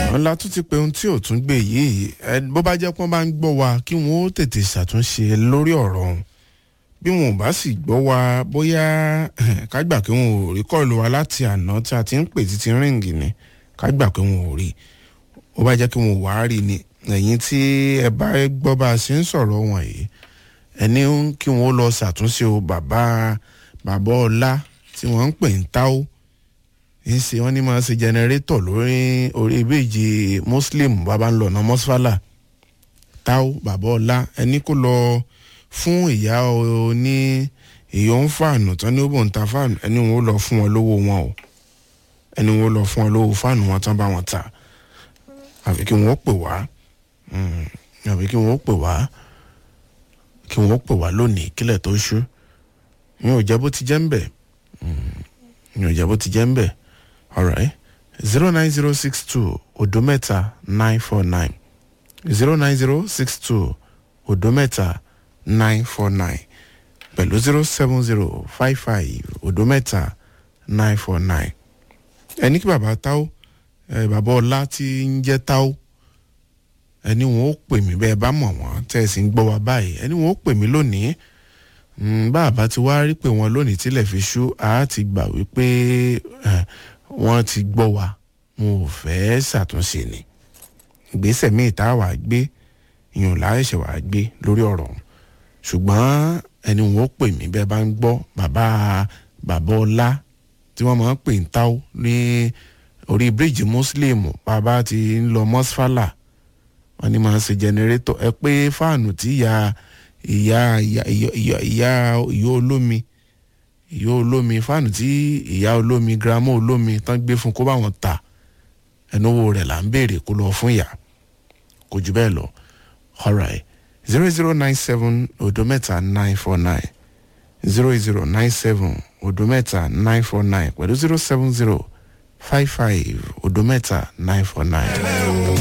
wọn la tún ti pe ohun tí ò tún gbé yìí ẹ bó bá jẹ́ pé wọ́n bá ń gbọ́ wa kí wọ́n ó tètè ṣàtúnṣe lórí ọ̀rọ̀ ọ̀hún bí wọn ò bá sì gbọ́ wa bóyá ká gbà pé wọn ò rí kọ́ọ̀lù wa láti àná tí a ti ń pè títí ríǹgì ni ká gbà pé wọn ò rí ó bá jẹ́ kí wọn ò wá rí ni ẹ̀yìn tí ẹ bá gbọ́ bá a ṣe ń sọ̀rọ̀ wọn yìí ẹni kí wọn ó lọ ṣàtúnṣe o bàbá bàbá ọlá tí wọ́n ń pè ń táwó ń ṣe wọ́n ní máa ṣe jẹnẹrétọ̀ lórí orí ìbejì muslim bàbá ń lọ ọ̀nà mọ́sálà táwó bàbá ọlá ẹni kó lọ fún ìyá oní èyí ó ń fàánù tán ní ó bò ń ta fàánù ẹni wọn ó lọ fún wọn lówó wọn o ẹni wọn ó lọ fún wọn lówó fàánù wọn tán bá wọn ta àfi kí wọn ó pè wá àfi kí wọn ó pè wá kí wọn ó pè wá lónìí kílẹ̀ tó ṣú mi ò jẹ́ bó ti jẹ́ ń bẹ̀ mi ò jẹ́ bó ti jẹ́ ń bẹ̀ alright zero nine zero six two odo mẹ́ta nine four nine zero nine zero six two odo mẹ́ta nine four nine pẹ̀lú zero seven zero five five odo mẹ́ta nine four nine ẹni kí bàbá táwó ẹ bàbá ọlá tí ń jẹ́ táwó ẹni wọn ó pè mí bẹ́ẹ̀ bá mọ̀ wọ́n tẹ́ ẹ sì ń gbọ́ wa báyìí ẹni wọn ó pè mí lónìí bàbá ti wá rí pé wọn lónìí tílẹ̀ fi ṣú a ti gbà wípé wọ́n ti gbọ́ wa wọn ò fẹ́ ṣàtúnṣe ni ìgbésẹ̀ míì tá a wà gbé ìyọ̀n láìṣẹ̀ wà gbé lórí ọ̀rọ̀ ọ̀hún ṣùgbọ́n ẹni wọn ó pè mí bẹ́ẹ̀ bá ń gbọ́ bàbá bàbá ọlá tí wọ́n máa ń pè ń táwó ní orí bíríìjì muslim bàbá ti ń lọ mọ́sfálà wọ́n ní máa ń ṣe jẹnẹrétọ̀ ẹ pé fáànù tí ìyá ìyá ìyá ìyá ìyá ìyá olómi ìyá olómi fáànù tí ìyá olómi girama olómi tán gbé fún kó bá wọn ta ẹnuwo rẹ̀ là ń béèrè kó lọ fún ìyá kò jù bẹ́ẹ̀ lọ alright zero zero nine seven odo mẹ́ta nine four nine zero zero nine seven odo mẹ́ta nine four nine pẹ̀lú zero seven zero five five odo mẹ́ta nine four nine.